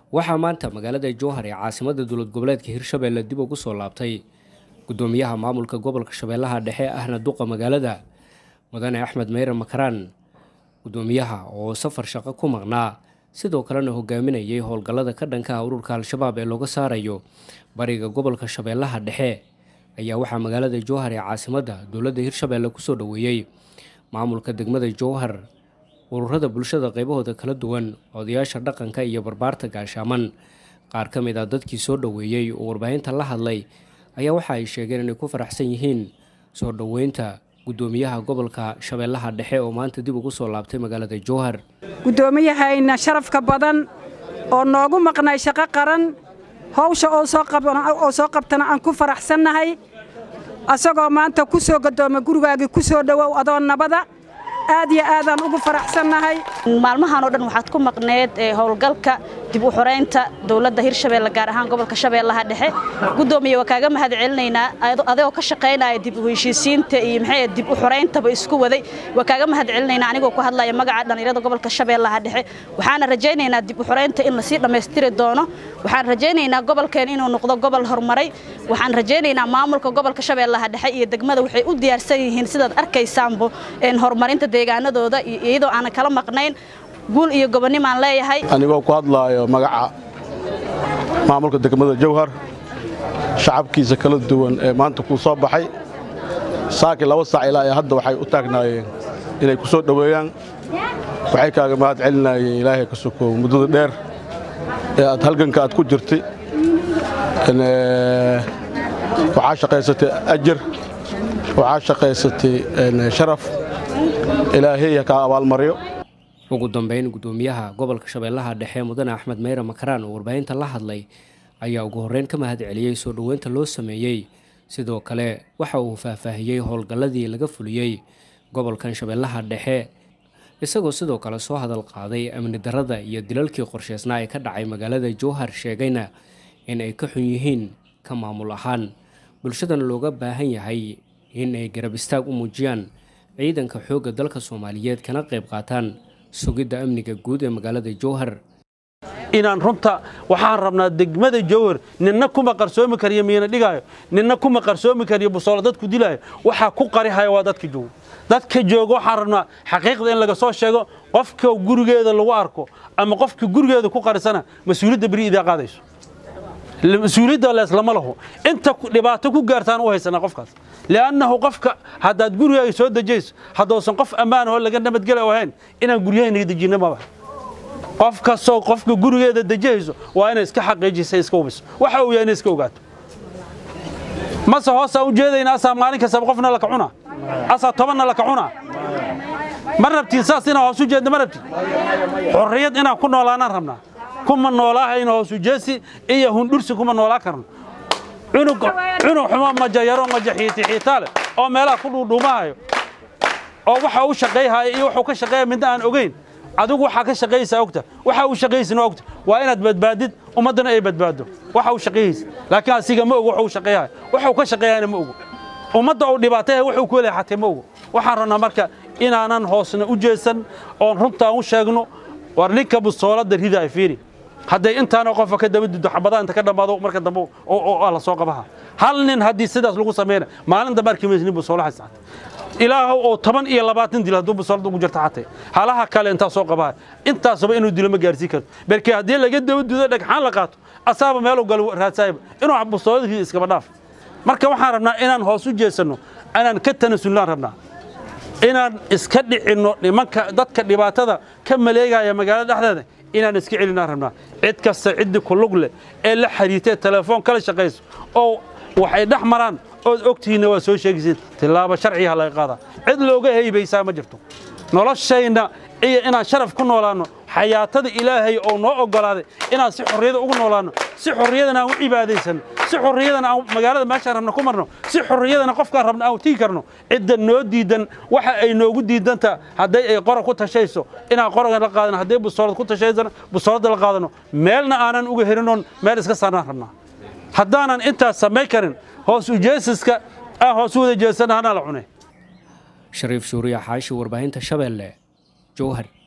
waxaa maanta magaalada jowhar ee caasimada dowlad goboleedka hirshabeelle dib ugu soo laabtay gudoomiyaha maamulka gobolka shabeellaha dhexe ahna duqa magaalada mudane axmed meyre makaraan gudoomiyaha oo safar shaqo ku maqnaa sidoo kalena hogaaminayay howlgallada ka dhanka ah ururka al-shabaab ee looga saarayo bariga gobolka shabeellaha dhexe ayaa waxaa magaalada jowhar ee caasimadda dowladda hirshabeelle kusoo dhoweeyey maamulka degmada jowhar ururada bulshada qaybahooda kala duwan odayaasha dhaqanka iyo barbaarta gaashaaman qaar ka mid ah dadkii soo dhoweeyey oo warbaahinta la hadlay ayaa waxa ay sheegeen inay ku faraxsan yihiin soo dhoweynta gudoomiyaha gobolka shabeellaha dhexe oo maanta dib ugu soo laabtay magaalada jowhar guddoomiyahayna sharafka badan oo noogu maqnay shaqo qaran hawsha oo soo qabtana aan ku faraxsannahay asagoo maanta ku soo gadooma gurigaagii ku soo dhowow adoo nabada aad iyo aadaan ugu faraxsannahay maalmahan oo dhan waxaad ku maqneed howlgalka dib u xoraynta dowladda hirshabeelle gaar ahaan gobolka shabeellaha dhexe gudoomiye waa kaaga mahad celinaynaa adigoo ka shaqaynaya dib u heshiisiinta iyo maxay dib u xorayntaba isku waday waa kaaga mahad celinaynaa anigoo ku hadlaya magaca dhallinyarada gobolka shabeellaha dhexe waxaana rajaynaynaa dib u xoraynta in lasii dhammaystiri doono waxaan rajaynaynaa gobolkeen inuu noqdo gobol horumaray waxaan rajaynaynaa maamulka gobolka shabeellaha dhexe iyo degmada waxay u diyaarsan yihiin sidaad arkaysaanbo horumarinta deegaanadooda iyadoo aanan kala maqnayn guul iyo gobonnimaan leeyahay anigoo ku hadlaayo magaca maamulka degmada jowhar shacabkiisa kala duwan ee maanta kuu soo baxay saakii laba saac ilaa ee hadda waxay u taagnaayeen inay ku soo dhoweeyaan waxay kaaga mahad celinaayeen ilaahay ka sokow muddada dheer ee aad halganka aad ku jirtay waxaa shaqaysatay ajar waxaa shaqaysatay sharaf ilaahay ha kaa abaalmaryo ugu dambeyn gudoomiyaha gobolka shabeellaha dhexe mudane axmed meyre makaraan oo warbaahinta la hadlay ayaa ugu horreyn ka mahad celiyey soo dhoweynta loo sameeyey sidoo kale waxa uu faahfaahiyey howlgalladii laga fuliyey gobolkan shabeellaha dhexe isagoo sidoo kale soo hadal qaaday amni darrada iyo dilalkii qorsheysnaa ee ka dhacay magaalada jowhar sheegayna in ay ka xun yihiin ka maamul ahaan bulshadana looga baahan yahay in ay garab istaag u muujiyaan ciidanka xoogga dalka soomaaliyeed kana qayb qaataan sugidda amniga guud ee magaalada jowhar inaan runta waxaan rabnaa degmada jowhar ninna kuma qarsoomi kariyo miina dhigaayo ninna kuma qarsoomi kariyo busoolo dadku dilaayo waxaa ku qarihaya waa dadka jooga dadka jooga waxaan rabnaa xaqiiqda in laga soo sheego qofka gurigeeda lagu arko ama qofka gurigeeda ku qarisana mas-uuliyadda beri idaa qaadayso mas-uuliyadda leeslama laho inta dhibaato ku gaartaan u haysanaa qofkaas li'annahu qofka haddaad gurigaaga soo dejayso haddoosan qof ammaan oo laga nabadgela ahayn inaan guryahaynaga dejinno maba qof kastoo qofka gurigeeda dejihayso waa inay iska xaqiijisa iska hubiso waxa uu yahay inay iska ogaato mase hoosaan u jeedayna asaa maalin kastaba qofna laka cunaa asaa tobanna laka cunaa ma rabtiin saas inaan hoos u jeedna ma rabtiin xorriyad inaan ku noolaanaan rabnaa kuma noolaahayno hoosujeesi iyo hundhursi kuma noolaa karno cunug xumo majayaro majaxiitixiitaale oo meelaha ku dhuudhuumahayo oo waxa uu shaqayhaya iyo wuxuu ka shaqeeya midna aan ogeyn adigu waxaa ka shaqaysaa ogta waxa uu shaqaysin ogta waa inaad badbaadid ummaddana ay badbaado waxa uu shaqayhaysa laakiin asiga ma ogo wuxuu shaqeeyahay wuxuu ka shaqeeyahayna ma ogo ummadda uu dhibaataya wuxuu ku leeyahay xatee ma ogo waxaan rabnaa marka inaanan hoosna u jeesan oon runtaan u sheegno war ninka bustoolada ridaay fiiri hadday intaanoo qofa ka daba dido xabadaha inta ka dhammaado marka dambe oo la soo qabaha hal nin haddii sidaas lagu samayna maalin dambe arki maysa nin busoolaha saacata ilaahow oo toban iyo labaatan dil hadduu busoolada ugu jirta xatee halaha kale intaa soo qabaha intaasba inuu dilo ma gaarsiin karto balkii haddii laga daba dido dhagxaan la qaato asaaba meeluu galo raadsaayba inuu busoolada rida iskaba dhaaf marka waxaan rabnaa inaan hoos u jeesanno inaan ka tanasulnaan rabnaa inaan iska dhicinno nimanka dadka dhibaatada ka maleegaya magaalada dhexdeeda inaan iska celinaan rabnaa cid kasta ciddii ku lug leh ee la xiriirtee telefoon kala shaqayso oo waxay dhex maraan ood ogtihiinna waa soo sheegaysiin tillaabo sharciga laga qaadaa cid looga heybaysaa ma jirto noloshayna iyo inaan sharaf ku noolaanno xayaatada ilaahay oo noo oggolaaday inaan si xorriyada ugu noolaanno si xorriyadana aan u cibaadaysanno si xorriyadana aan magaalada meeshaan rabna ku marno si xorriyadana qofkaan rabna aan tigi karno cidda noo diidan waxa ay noogu diidanta hadday ay qora ku tashayso inaan qoraga la qaadano hadday busoolad ku tashaysana busoolada la qaadano meelna aanan uga helinoon meel iska saarnaan rabnaa haddaanan intaas samayn karin hoos ujeesiska aan hoos u wada jeesana hanaa la cunay shariif shuuriya xaashi warbaahinta shabeelle jowhar